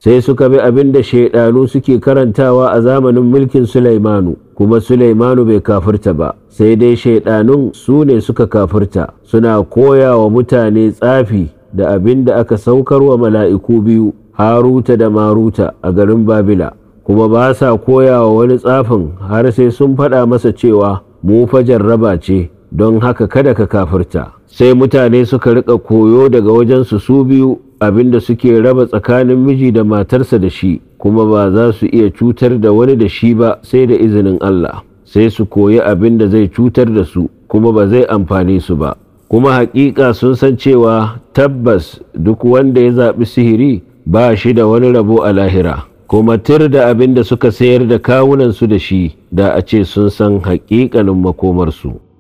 sai suka bi abin da shaidanu suke karantawa a zamanin mulkin Sulaimanu kuma Sulaimanu bai kafirta ba sai dai shaidanun su ne suka kafirta suna koya wa mutane tsafi da abin da aka saukar wa mala'iku biyu Haruta da Maruta a garin Babila kuma ba sa koya wa wani tsafin har sai sun faɗa masa cewa mu fa jarraba ce don haka kada ka kafirta sai mutane suka rika koyo daga wajensu su biyu abinda suke raba tsakanin miji da matarsa da shi kuma ba za su iya cutar da wani da shi ba sai da izinin Allah sai su koyi abin da zai cutar da su kuma ba zai amfane su ba kuma hakika sun san cewa tabbas duk wanda ya zaɓi sihiri ba shi da wani rabo a lahira kuma tir da abin da suka sayar da kawunansu da shi da a ce sun san haƙiƙanin makomarsu